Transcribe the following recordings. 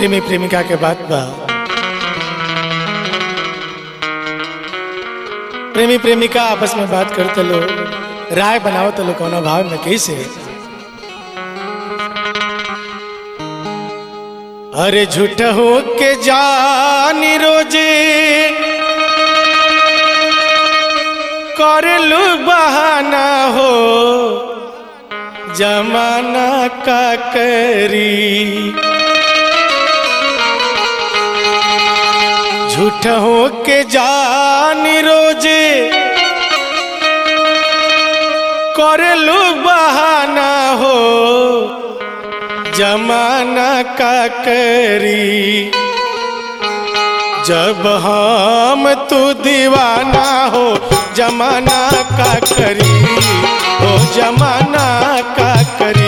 प्रेमी प्रेमिका के बात बा प्रेमी प्रेमिका आपस में बात करते लो राय बनावत लो कौना भाव में कैसे अरे झूठ हो के जानी रोजे कर लू बहाना हो जमाना का करी झूठ हो के जानी रोजे कर लू बहाना हो जमाना का करी जब हम तू दीवाना हो जमाना का करी हो जमाना का करी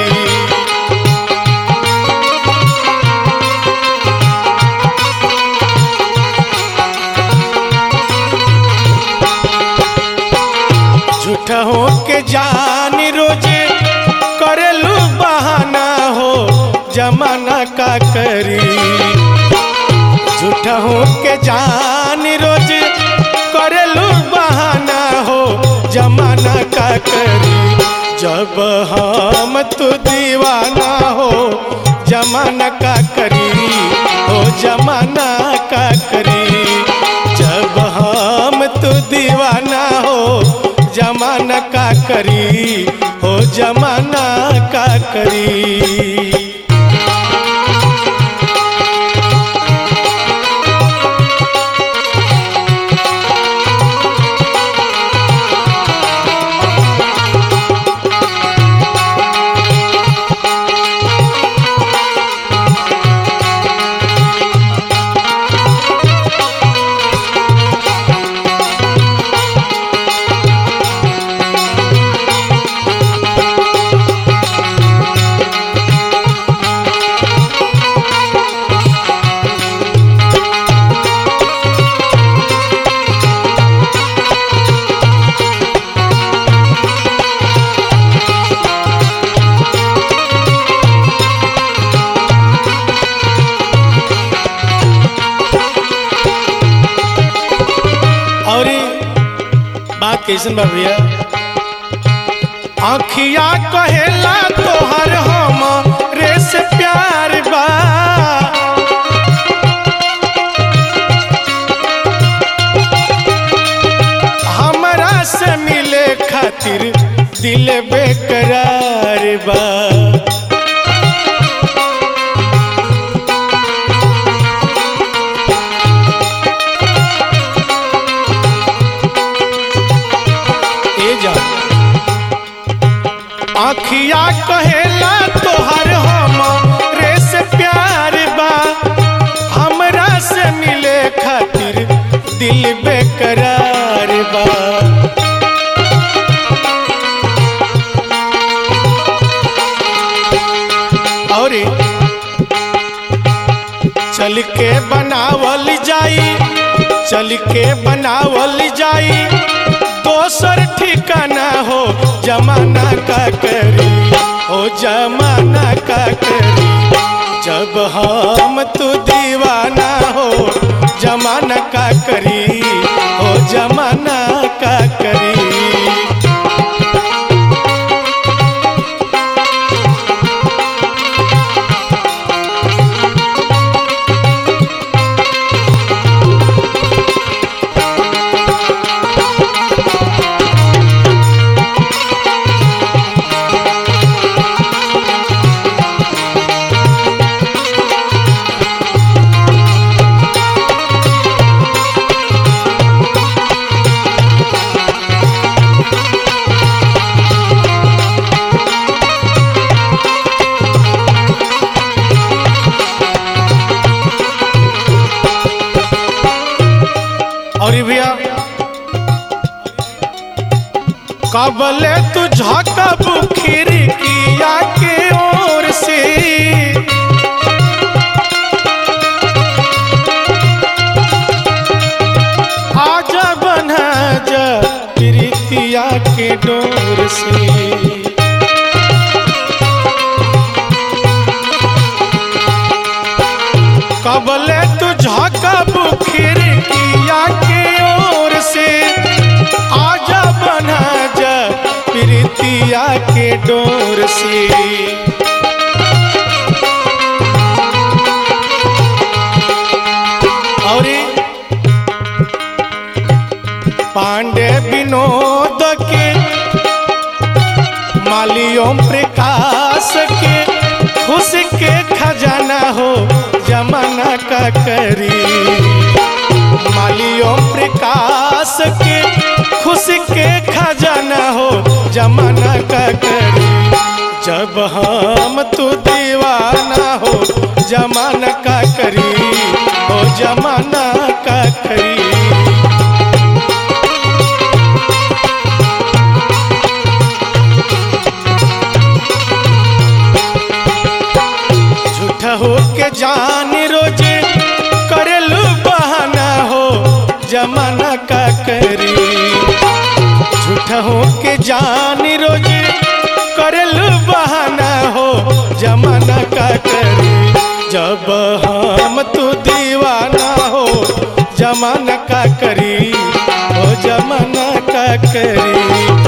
झूठ हो के जान रोजे करेलू बहाना हो जमाना का करी झूठ हो के जान रोजे करेलू बहाना हो जमाना का करी जब हम तू दीवाना हो जमाना का करी हो जमाना का करी जब हम तू दीवाना हो जमाना का करी हो जमाना का करी और ई बात कैसन बा भैया आखिया कहेला तोहर हम रे से प्यार बा हमरा से मिले खातिर दिल बेकरार बा ए जा आखिया कहेला तोहर हम रे से प्यार बा हमरा से मिले खातिर दिल बेकरार बा और ई चल के बनावल जाई चल के बनावल जाई दोसर ठिकाना हो जमाना का करी हो जमाना का करी जब हम तू दीवाना हो जमाना का करी हो जमाना का करी और ई भैया कबले तू झकब खिड़किया के ओर से आजा बना जा प्रीतिया के डोर से कबले तू झाकब खिड़किया के ओर से आजा बना जा प्रीतिया के डोर से और पांडे विनोद के मालियों प्रकाश के खुश के खजाना हो जमाना का करी मालियों प्रकाश के खुश के खजाना हो जमाना का करी जब हम तू दीवाना हो जमाना का करी हो जमाना का करी झूठ हो के जान रोजे करेलू बहाना हो जमाना का करी झूठ हो के जान रोजे करेलू बहाना हो जमाना का करी जब हम तू दीवाना हो जमाना का करी हो जमाना का करी